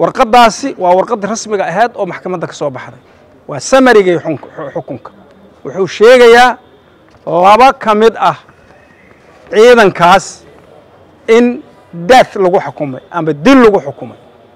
warqaddaasi waa warqaddii rasmiga ahayd oo maxkamadda ka soo baxday waa samarigii xukunka wuxuu sheegayaa laba ka mid ah ciidankaas in death lagu xukumay ama dil lagu xukumay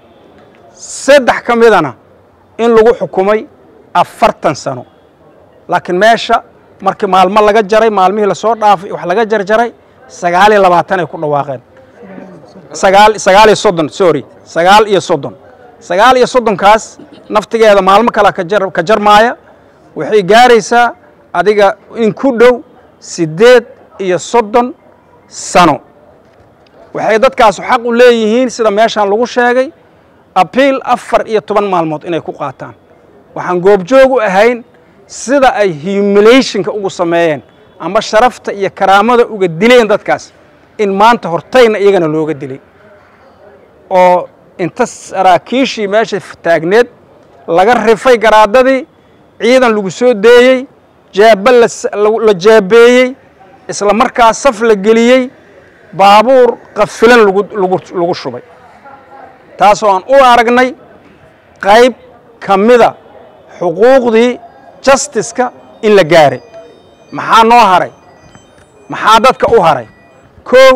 saddex ka midana in lagu xukumay afartan sano laakiin meesha markii maalmo laga jaray maalmihii lasoo dhaafay wax laga jarjaray sagaal iyo labaatan ay ku dhawaaqeen sagaal sagaal iyo soddon sorry sagaal iyo soddon sagaal iyo soddonkaas naftigeeda maalmo kale kajar ka jarmaaya waxay gaaraysaa adiga in ku dhow siddeed iyo soddon sano waxay dadkaasu xaq u leeyihiin sida meeshaan lagu sheegay abiil afar iyo toban maalmood inay ku qaataan waxaan goobjoog u ahayn sida ay humulationka ugu sameeyeen ama sharafta iyo karaamada uga dileen dadkaas in maanta hortayna iyagana looga dilay oo inta saraakiishii meesha taagneed laga rifay garaadadii ciidan lagu soo deeyey jaaba la jaabeeyey isla markaa saf la geliyey baabuur qafilan lagu shubay taasoo aan u aragnay qayb ka mida xuquuqdii justiska in la gaaray maxaa noo haray maxaa dadka u haray kow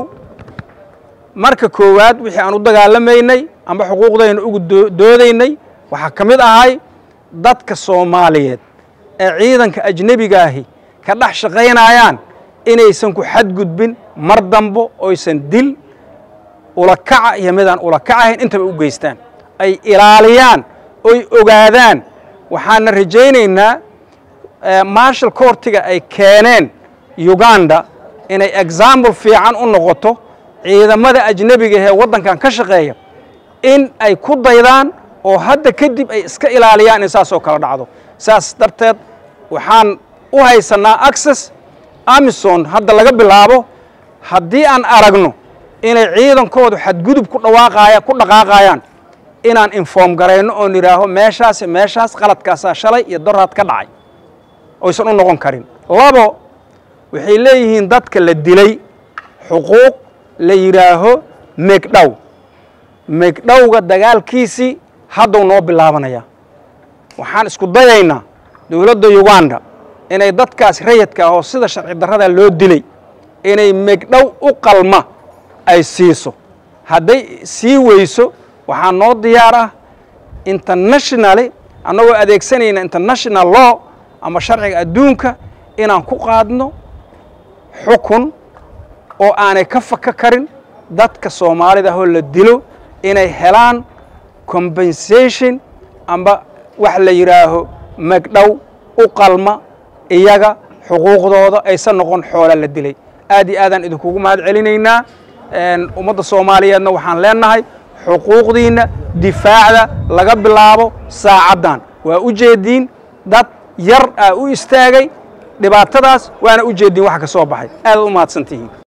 marka koowaad wixii aan u dagaalamaynay amba xuquuqdayna ugu doodaynay waxaa ka mid ahay dadka soomaaliyeed ee ciidanka ajnebigaahi ka dhex shaqaynayaan inaysan ku xadgudbin mar dambo oysan dil ulakaca iyo midaan ulakacahayn intaba u geystaan ay ilaaliyaan oy ogaadaan waxaana rajaynaynaa marshal courtiga ay keeneen uganda inay example fiican u noqoto ciidamada ajnebiga ee waddankan ka shaqeeya in ay ku daydaan oo hadda kadib ay iska ilaaliyaan in saasoo kala dhacdo saas darteed waxaan u haysannaa access amison hadda laga bilaabo haddii aan aragno inay ciidankoodu xadgudub ku dhawaaqaaya ku dhaqaaqayaan inaan inform garayno oon idhaaho meeshaas meeshaas qaladkaasaa shalay iyo doraad ka dhacay oysan u noqon karin labo waxay leeyihiin dadka la dilay xuquuq la yidhaaho megdhow megdhowga dagaalkiisii hadduu noo bilaabanayaa waxaan isku dayaynaa dowladda uganda inay dadkaas rayadka ah oo sida sharci darrada loo dilay inay megdhow u qalma ay siiso hadday sii weyso waxaa noo diyaar ah internationally annagoo adeegsanayna international law ama sharciga adduunka inaan ku qaadno xukun oo aanay ka faka karin dadka soomaalida ahoo la dilo inay helaan compensation amba wax la yidhaaho magdhow u qalma iyaga xuquuqdooda aysan noqon xoola la dilay aad iyo aadaan idinkugu mahad celinaynaa ummadda soomaaliyeedna waxaan leenahay xuquuqdiinna difaacda laga bilaabo saacaddan waa u jeediin dad yar aa u istaagay dhibaatadaas waana u jeediin wax ka soo baxay aadaad u mahadsantihiin